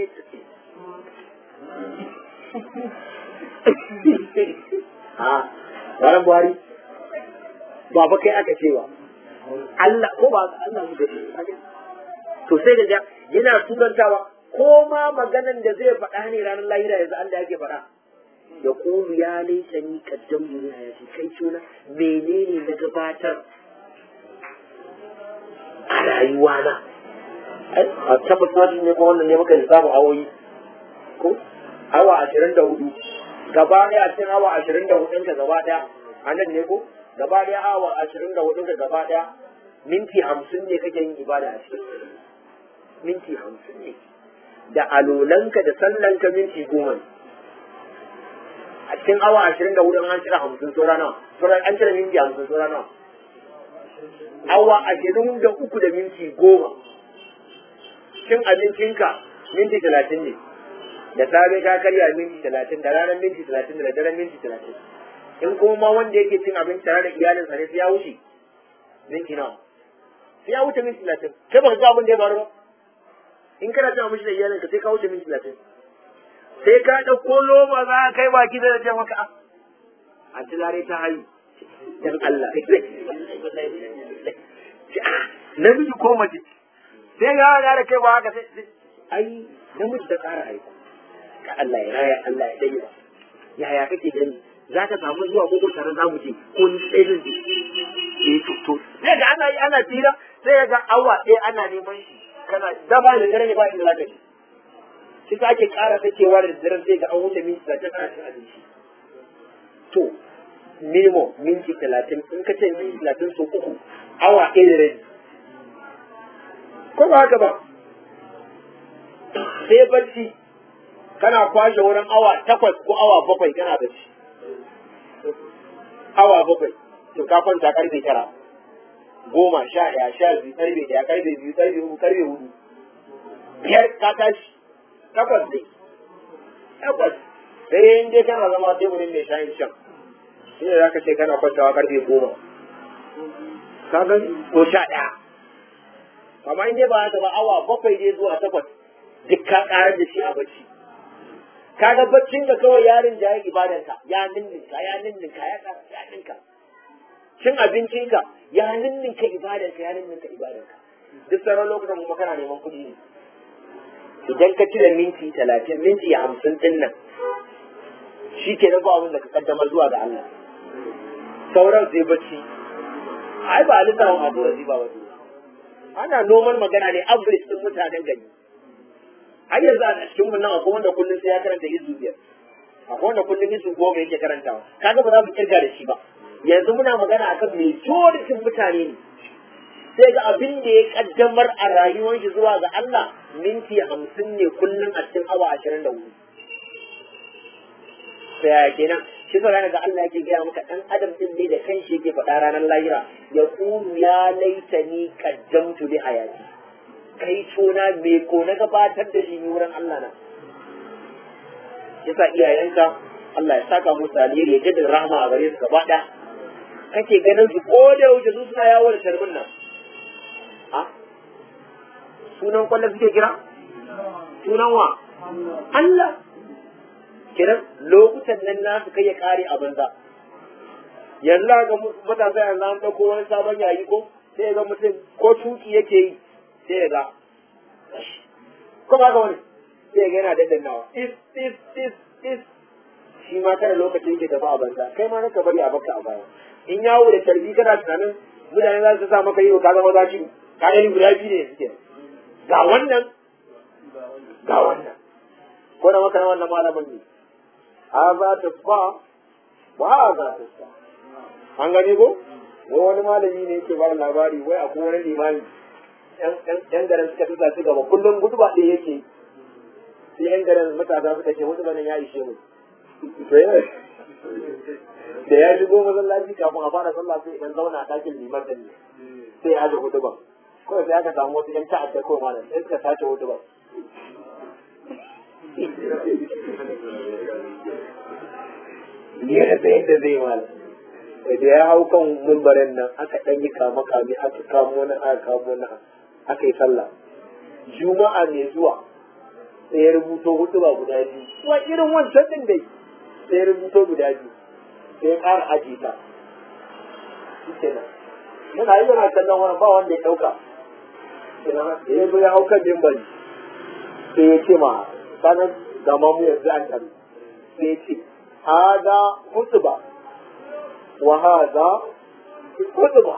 ha bayan buhari ba ba kai aka cewa Allah ko ba Allah mu da to sai ga yana turantawa ko ma maganan da zai faɗa ne ranar lahira yanzu Allah yake faɗa ya ƙulu ya laisa ni kaddam ne ya ce kai tuna menene na gabatar a rayuwa na a tabbas wasu ne ko wannan ne muka lissafin awoyi ko awa ashirin da hudu gaba ɗaya a cikin awa ashirin da hudun ka gaba ɗaya a nan ne ko gaba ɗaya awa ashirin da hudun ka gaba ɗaya minti hamsin ne kake yin ibada a cikin minti hamsin ne da alolanka da sallanka minti goma ne a cikin awa ashirin da hudu an cire hamsin saura nawa saura an cire minti hamsin saura nawa awa ashirin da uku da minti goma cin abincinka minti talatin ne da safe ka karya minti talatin da ranar minti talatin da daren minti talatin in kuma ma wanda yake cin abinci tare da iyalinsa ne sai ya wuce minti nawa sai ya wuce minti talatin kai baka ga abin da ya faru ba in kana cin abinci da iyalinka sai ka wuce minti talatin sai ka ɗauko loma za ka kai baki da ce maka a ci lare ta hayu dan Allah namiji ko mace sai ga ga da kai ba haka sai ai namiji da ƙara haihu ka Allah ya raya Allah ya dai yaya kake gani za ka samu zuwa ko tare za mu je ko ni sai zan je eh to to sai ga ana yi ana tira sai ga awa ɗaya ana neman shi kana daba da dare ne ba inda za ka je shi ta ake ƙara sakewa da daren sai ga an wuce minti talatin ana cin abinci to minimum minti talatin in ka ce minti talatin so uku awa ɗaya da rabi ko ba haka ba sai bacci kana kwashe wurin awa takwas ko awa bakwai kana bacci awa bakwai to ka kwanta karfe tara goma sha ɗaya sha biyu karfe ɗaya karfe biyu karfe uku karfe hudu biyar ka tashi takwas ne takwas sai in dai kana zama teburin mai shayin shan shi ne za ka ce kana kwantawa karfe goma ka gani ko sha ɗaya amma in dai ba haka ba awa bakwai ne zuwa takwas duk ka ƙarar da shi a bacci kaga baccin da kawai yarin da ya ibadanka ya ninninka ya ninninka ya ƙara ya ninka cin abincinka ya ninninka ibadanka ya ninninka ibadanka duk sauran lokutan kuma kana neman kuɗi ne idan ka cire minti talatin minti hamsin din nan shi ke nan abin da ka kaddamar zuwa ga Allah sauran sai bacci ai ba lissafin abu da ba wasu ana noman magana ne average din mutanen gari har yanzu a cikin mun nan akwai wanda kullum sai ya karanta izu biyar akwai wanda kullum izu goma yake karantawa kaga ba za mu kirga da shi ba yanzu muna magana akan majoritin mutane ne sai ga abin da ya kaddamar a rayuwar shi zuwa ga Allah minti hamsin ne kullum a cikin awa ashirin da hudu sai ya kenan shi sa ga Allah yake gaya maka dan adam din dai da kanshi yake faɗa ranar lahira ya qulu ya laitani qaddamtu li hayati kai tona me ko na gabatar da shi wurin Allah na yasa iyayenka Allah ya saka musu alheri ya jaddada rahama a gare su gaba ɗaya kake ganin su ko da yaushe su suna yawo da tarbin nan a sunan kwallon suke kira sunan wa Allah kiran lokutan nan nasu kai ya kare a banza yanzu ga matasa yanzu an ɗauko wani sabon yayi ko sai ga mutum ko tuki yake yi sai ya ga ko ba ga wani sai ga yana daddannawa is is is is shi ma kada lokacin yake tafi a banza kai ma naka bari a baka a baya in yawo da tarbi kana tunanin mutane za su sa maka yi ka zama zaci ka gani guda biyu ne suke ga wannan ga wannan ko da maka wannan malamin ne a za ta fa ba a za ta fa an gani ko wai wani malami ne yake ba labari wai akwai wani limami yan garin suka tusa su gaba kullum gudu ba ɗaya yake sai yan garin matasa suka ce wasu banan ya ishe mu da ya shigo masallaci kafin a fara sallah sai idan zauna a ɗakin liman da ne sai ya aje hudu ba kawai sai aka samu wasu yan ta'adda ko malam sai suka sace hudu ba ya rasa yadda zai malam da ya hau kan mumbarin nan aka ɗan yi kama kame aka kamo na aka kamo na aka yi sallah juma'a mai zuwa sai ya rubuto hudu ba guda biyu kuma irin wancan din dai sai ya rubuto guda biyu sai ya ƙara aji ta shi kenan yana yi yana kallon wani ba wanda ya ɗauka da ya zo ya hau kan mimbari sai ya ce ma sanar da mamu yanzu an taru sai ya ce hada hutuba wa hada hutuba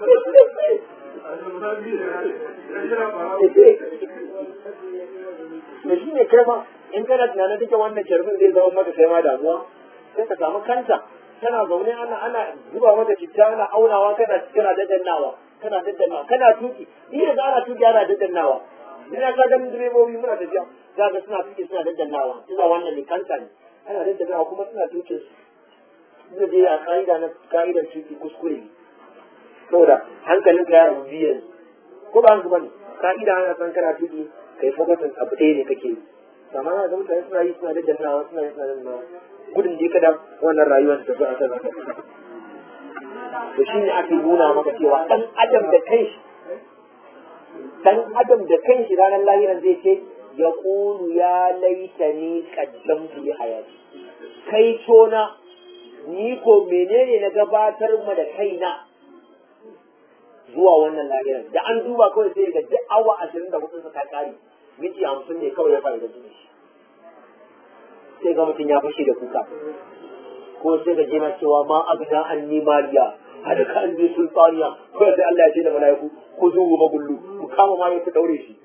da shi ne kai ma in kana tunanin duka wannan sharbin zai zama maka kai ma damuwa sai ka samu kanta tana zaune ana ana zuba mata citta ana aunawa kana kana daddannawa kana daddannawa kana tuki ni yanzu ana tuki ana daddannawa ina ka ganin direbobi muna tafiya za ga suna tuki suna daddannawa ina wannan ne kanta ne ana daddannawa kuma suna tukin su da dai a ka'ida na ka'idar tuki kuskure ne saboda hankalin ka ya rabu biyan ko ba haka bane ka'ida ana san kana tuki kai fokusin abu ɗaya ne kake yi amma na ga mutane suna yi suna daddannawa suna yi suna daddannawa gudun je kada wannan rayuwar ta zo a kan haka to shi ne ake nuna maka cewa dan adam da kanshi dan adam da kanshi ranar lahiran zai ce ya kulu ya laita ni kaddamtu li hayati kai tona ni ko menene na gabatar ma da kaina zuwa wannan lahiran da an duba kawai sai ga duk awa ashirin da hudu ta kare miji hamsin ne kawai ya fara da shi sai ga mutum ya fashe da kuka ko sai ga jina cewa ma abna an ni mariya hada ka an je sultaniya ko sai Allah ya ce da malaiku ku zo mu magullu ku kama ma ya ku daure shi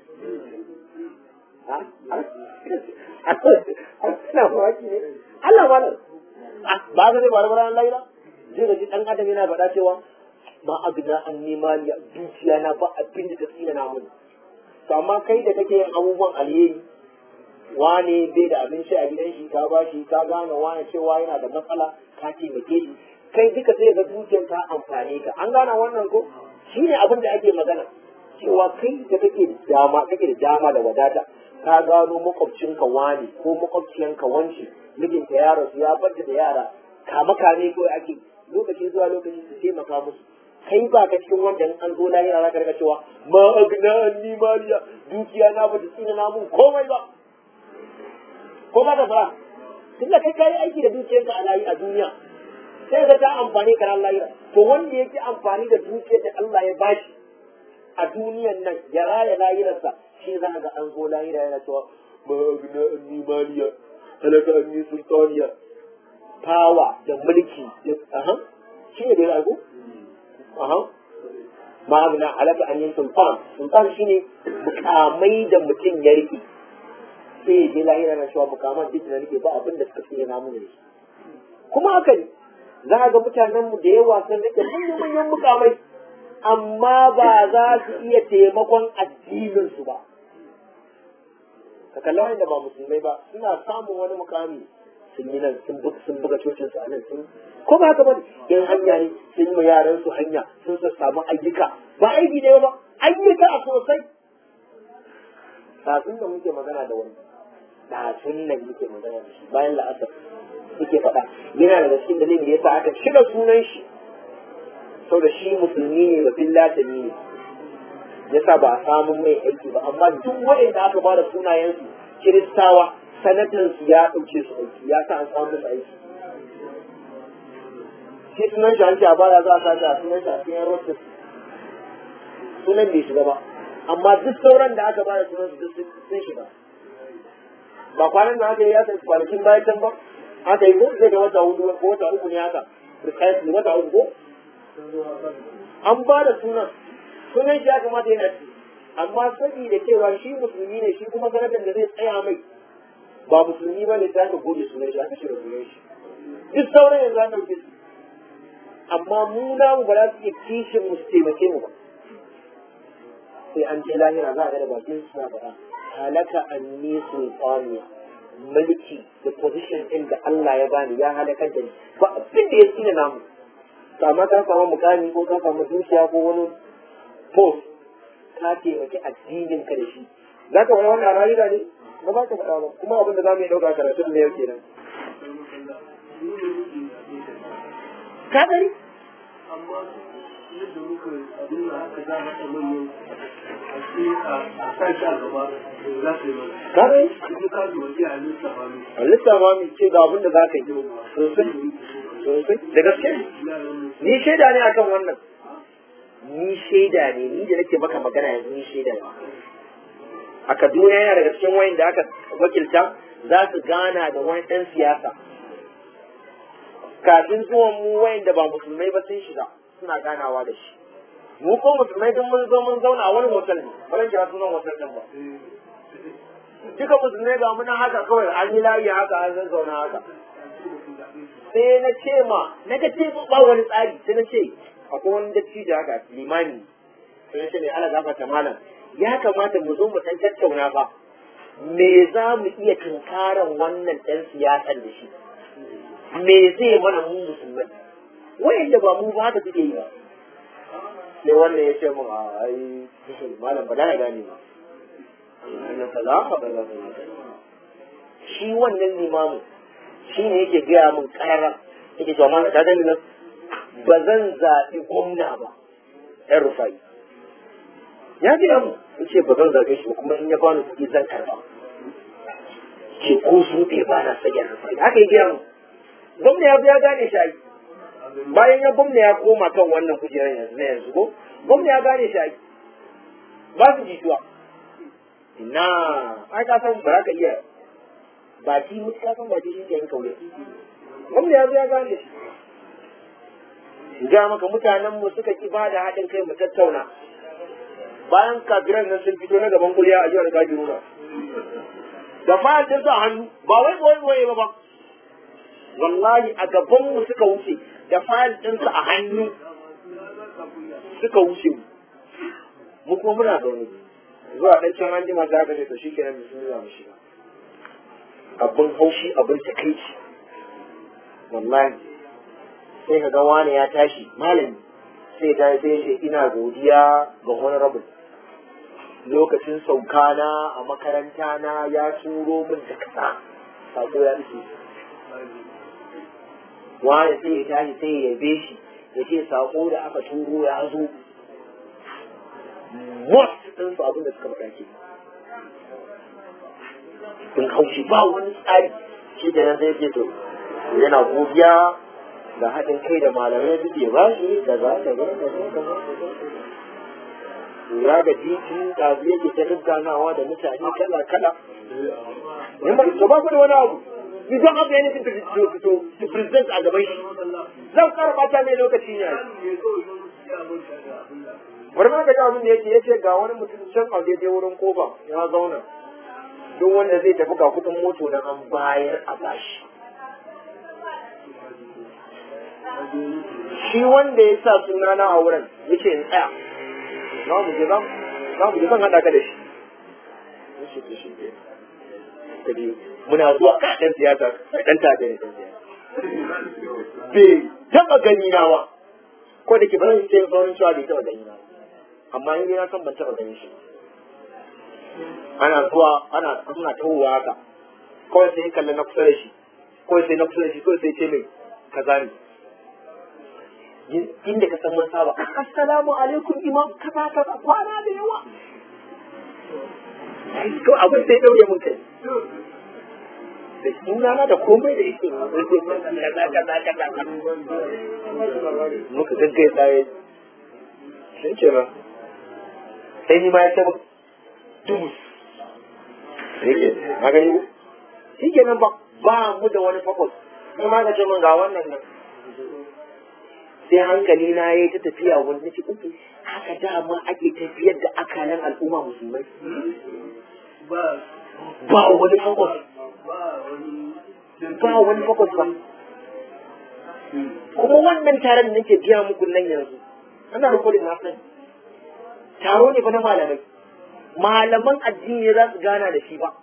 ina mawaki ne Allah ma ba ga dai barbara Allah ila zai ga dan adam yana faɗa cewa ma abna an ni mariya dukiya na ba abin da ta tsina na mun to amma kai da kake yin abubuwan alheri wane bai da abinci a gidan shi ka bashi ka gane wane cewa yana da matsala ka taimake shi kai duka sai ga dukiyar ka amfane ka an gane wannan ko shine abin da ake magana cewa kai da kake da dama kake da dama da wadata ka gano makwabcinka wane ko makwabciyanka wance mijinta ya rasu ya bada da yara kama kame kawai ake lokaci zuwa lokaci su taimaka musu kai ba ka cikin wanda in an zo lahira za ka rika cewa ma agna anni maliya dukiya na ba ta tsina na mun komai ba ko ba ka fara tunda kai kai aiki da dukiyarka a layi a duniya sai ka ta amfani ka ran lahira to wanda yake amfani da dukiyar da Allah ya bashi a duniyan nan ya raya lahirarsa shi za ga an zo lahira yana cewa ma agna anni maliya halaka anni sultaniya fawa da mulki da aha shi ne da ya rago aha ma agna halaka anni sultan sultan shine mukamai da mutum ya rike sai ya je lahira na cewa mukaman duk da nake ba abin da suka tsaye na mun ne kuma haka ne za a ga mutanenmu da yawa sun rike manyan mukamai amma ba za su iya taimakon addininsu ba ka kalla wanda ba musulmai ba suna samun wani mukami sun yi nan sun buga sun buga cocin su a nan sun ko ba haka ba in hanya ne sun yi yaran su hanya sun sa samu ayyuka ba aiki ne ba ayyuka a sosai kafin da muke magana da wani kafin nan muke magana da shi bayan la'asar suke faɗa yana daga cikin dalilin da yasa aka shiga sunan shi saboda shi musulmi ne da fillatani ne yasa ba a samun mai aiki ba amma duk waɗanda aka ba da sunayensu kiristawa sanatan su ya ɗauke su aiki ya sa an samu musu aiki shi sunan shi an ce a baya za a sa a sunan shi a cikin rotus sunan bai shiga ba amma duk sauran da aka ba da sunan su duk sun shiga ba kwanan da aka yi ya sai kwanakin bayan can ba aka yi ko zai ga wata hudu ko wata uku ne haka precisely wata uku ko an ba da sunan sunan shi ya kamata yana ci amma saboda cewa shi musulmi ne shi kuma sanatan da zai tsaya mai ba musulmi ba ne ta ka goge sunan shi aka shiga sunan shi duk sauran yanzu an ɗauke su amma mu namu ba za su iya kishin mu su taimake mu ba sai an je lahira za a ga da bakin suna bara halaka anni sultaniya mulki da position ɗin da Allah ya bani ya halakar da ni ba abin da ya tsina namu amma ka samu mukami ko ka samu dukiya ko wani post ka taimaki addinin ka da shi za ka wani wannan rayuwa ne ba za ka faɗa ba kuma abin da za mu yi ɗauka karatu ne yau kenan ka gani amma yadda muka abin da haka za mata manyan a ce a sa shi a gaba za su yi mana ka gani kuma ka zuwa ke a lissafa ne a lissafa mu ce ga abin da za ka yi sosai sosai da gaske ni shaida ne akan wannan ni shaida ne ni da nake maka magana yanzu ni shaida ne a Kaduna yana daga cikin wayan da aka wakilta za su gana da wani ɗan siyasa kafin zuwan mu wayan da ba musulmai ba sun shiga suna ganawa da shi mu ko musulmai duk mun zo mun zauna a wani hotel ne ba zan kira sunan hotel din ba duka musulmai ga muna haka kawai an yi layi haka an zan zauna haka sai na ce ma na ga ce ba wani tsari sai na ce akwai wani dattijo haka limani sai na ce ne ala gafarta malam ya kamata mu zo mu san tattauna ba me za mu iya tunkaran wannan ɗan siyasar da shi me zai mana mu musulmai wayanda ba mu ba haka suke yi ba sai wannan ya ce mun a ai malam ba da gane ba na kaza ka ba za shi wannan limamu shi ne yake gaya min karara yake cewa malam ta gani nan ba zan zaɓi gwamna ba ɗan rufai ya gaya mu ya ce ba zan zaɓe shi ba kuma in ya bani kuɗi zan karɓa ce ko su ɗaya ba na sayar rufai haka ya gaya mu gwamna ya ya gane shi ai bayan ya gwamna ya koma kan wannan kujerar yanzu na yanzu ko gwamna ya gane shi ai ba su jituwa ina ai ka san ba za ka iya baki mutu ka san baki shi ke yin kaure gwamna ya zo ya gane shi ga maka mutanen mu suka ki ba da haɗin kai mu tattauna bayan kafiran nan sun fito na gaban kuliya a jihar Kaduna da fayar din sa hannu ba wai boye boye ba ba wallahi a gaban mu suka wuce da fayil ɗinsa a hannu suka wuce mu mu kuma muna zaune zuwa ɗan can an jima za ka ce to shikenan bismillah mu shiga abin haushi abin takaici wallahi sai ka ga wani ya tashi malami sai ta sai ce ina godiya ga honorable lokacin saukana a makaranta na ya turo min da kasa sako ya ishe wani sai ya tashi sai ya yabe shi ya ce sako da aka turo ya zo most ɗin su abin da suka faɗa ke sun haushi ba wani tsari shi da nan sai ce to yana godiya da haɗin kai da malamai suke ba shi da za ta ga da za lura da jikin da yake ta gagganawa da mutane kala kala ne ma to ba ku da wani abu you don't have anything to, to, to, to present a gaban shi zan kara bata mai lokaci ne bari ma ka ji abin da yake yace ga wani mutum can a daidai wurin kofa ya zauna duk wanda zai tafi ga kudin moto na an bayar a bashi shi wanda ya sa sunana a wurin yace in tsaya za mu je za mu je zan haɗa ka da shi yace to shi ke ka je muna zuwa ka ɗan siyasa ɗan tafiya ne ɗan siyasa bai taɓa gani na ba ko da ke ba zan ce saurin cewa bai taɓa gani na amma in na san ban taɓa ganin shi ana zuwa ana suna tahowa haka kawai sai kalli na kusa da shi kawai sai na kusa da shi kawai sai ce mai kaza ne inda ka san mun saba assalamu alaikum imam kaza kaza kwana da yawa ko abin sai daure mun kai da sunana da komai da yake kaza kaza kaza muka gaggai tsaye shi ke nan sai ni ma ya taba dumus yake na gani ko shi ke nan ba ba mu da wani fakos sai ma ka ce min ga wannan nan sai hankali na ya ta tafiya wani nake uku haka dama ake tafiyar da akalan al'umma musulmai ba wani fakos ba wani fakos ba kuma wannan taron da nake biya muku nan yanzu ana rikodin na sani taro ne fa na malamai malaman addini za su gana da shi ba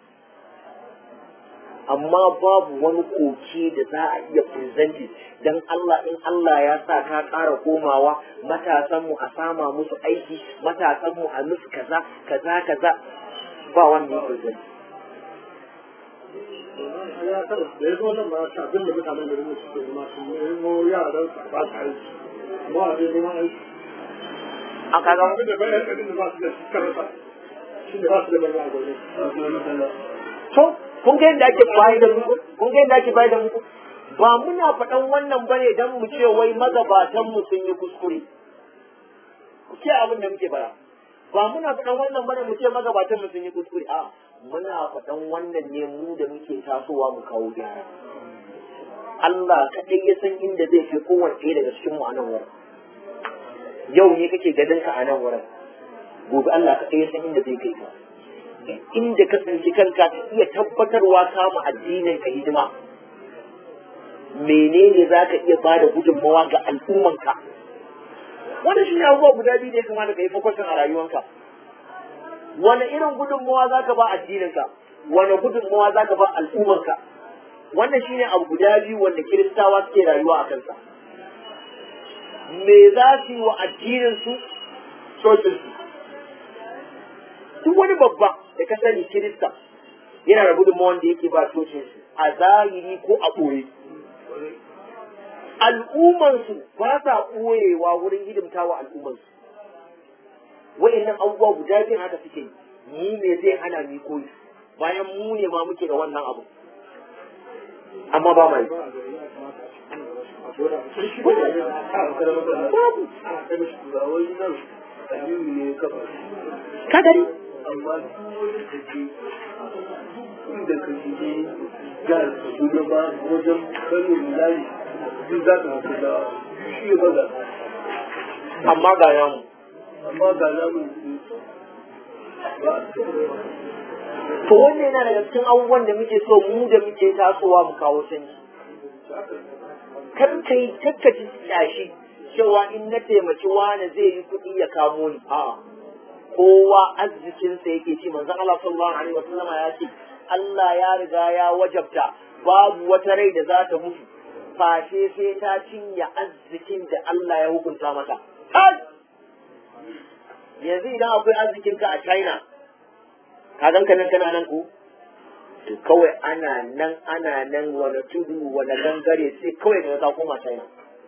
amma babu wani koke da za a iya presenting dan Allah in Allah ya sa ka ƙara komawa matasan mu a sama musu aiki matasan mu a musu kaza kaza kaza ba wanda ya present ya kada da ya zo nan ba ta abin da mutanen da mu suke zama su nemo yaran su ba su aiki amma a dai neman aiki a kaga abin da bayan kadin da ba su da shi karasa shi ne ba su da bayan gwamnati to kun ga yadda ake bayar da muku kun ga yadda ake bayar da muku ba muna faɗan wannan bane dan mu ce wai magabatan mu sun yi kuskure ku ce abin da muke bara ba muna faɗan wannan bane mu ce magabatan mu sun yi kuskure a muna faɗan wannan ne mu da muke tasowa mu kawo gyara Allah kaɗai ya san inda zai fi kowanne ɗaya daga cikin mu a nan wurin yau ne kake ganin ka a nan wurin gobe Allah kaɗai ya san inda zai kai ka inda ka tsinci kanka ka iya tabbatarwa kama addinin ka hidima menene za ka iya bada gudunmawa ga al'ummanka wani shi ne abubuwa guda biyu da ya kamata ka yi fokusin a rayuwanka wani irin gudunmawa za ka ba addininka wani gudunmawa za ka ba al'ummanka wannan shi ne abu guda biyu wanda kiristawa suke rayuwa a kansa me za su yi wa addininsu cocinsu duk wani babba da ka sani kirista yana da gudunmawan da yake ba cocinsu a zahiri ko a ɓoye al'ummansu ba sa ɓoyewa wurin hidimta wa al'ummansu wa'annan abubuwa guda biyu haka suke yi mu ne zai hana mu koyi bayan mu ne ma muke da wannan abu amma ba mai ka gari amma duk wani kaje inda ka shige jihar Kaduna ba wajen Kano Milali duk za ka haɗu da shi ya baza amma ga yamu amma ga namun ba to wannan yana daga cikin abubuwan da muke so mu da muke tasowa mu kawo canji kar kai kakkaci yashi cewa in na taimaki wani zai yi kuɗi ya kamo ni a'a kowa arzikinsa yake ci manzon Allah sallallahu alaihi wasallam ya ce Allah ya riga ya wajabta babu wata rai da za ta mutu fashe sai ta cinye arzikin da Allah ya hukunta mata kai yanzu idan akwai arzikin ka a China ka gan ka nan kana nan ko to kawai ana nan ana nan wani tudu wani gangare sai kawai ka ka koma China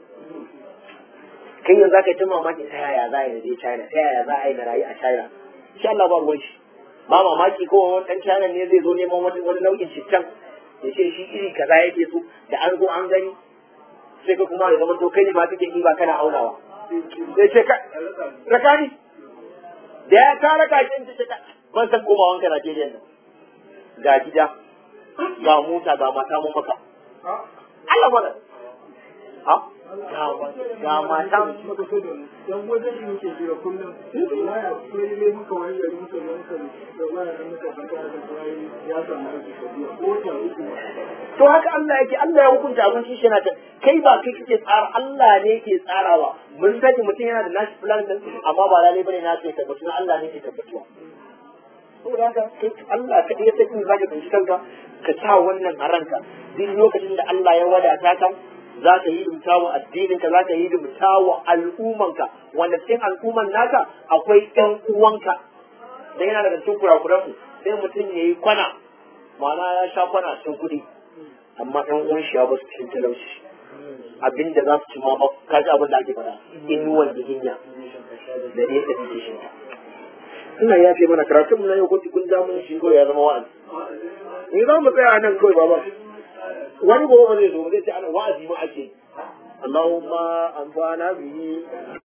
kai yanzu zaka yi ta mamaki ta yaya za a yi na je China ta yaya za a yi na rayu a China insha Allah ba ruwan shi ba mamaki ko wani dan China ne zai zo neman wani wani nau'in cittan ya ce shi iri kaza yake so da an zo an gani sai ka kuma ya zama to kai ne ma kake ba kana aunawa sai ce ka rakani da ya ka raka shi ce ka ban san koma wanka Najeriya nan ga gida ga mota ga mata mun maka Allah mana ha ga mata maka so da mu dan wajen shi muke jira kullum waya sai dai muka wani gari muka zo muka da waya da muka fata da kai ya samu aiki biya ko ta uku to haka Allah yake Allah ya hukunta abin shi yana ta kai ba kai kake tsara Allah ne ke tsarawa mun sani mutum yana da nashi plan din amma ba lalai bane na kai tabbatu Allah ne ke tabbatuwa saboda haka kai Allah ka ya san in zaka tsinci kanka ka sa wannan a ranka duk lokacin da Allah ya wadata ka za ka yi dumta wa addininka za ka yi dumta wa al'ummanka wanda cikin al'umman naka akwai ɗan uwanka dan yana daga cikin kurakuran mu sai mutum ya yi kwana ma'ana ya sha kwana sun kuɗi amma ɗan uwan shi ya ba su cikin talauci abinda za su ci ma ba ka ji abin da ake faɗa inuwan jihinya da nesa da shi ina ya fi mana karatun mu na yau kun kun ja mun shi ko ya zama wa'azi ni za mu tsaya nan kawai baba wani gobe ba zai zo ba zai ce ana wa'azi ma ake Allahumma anfa'na bihi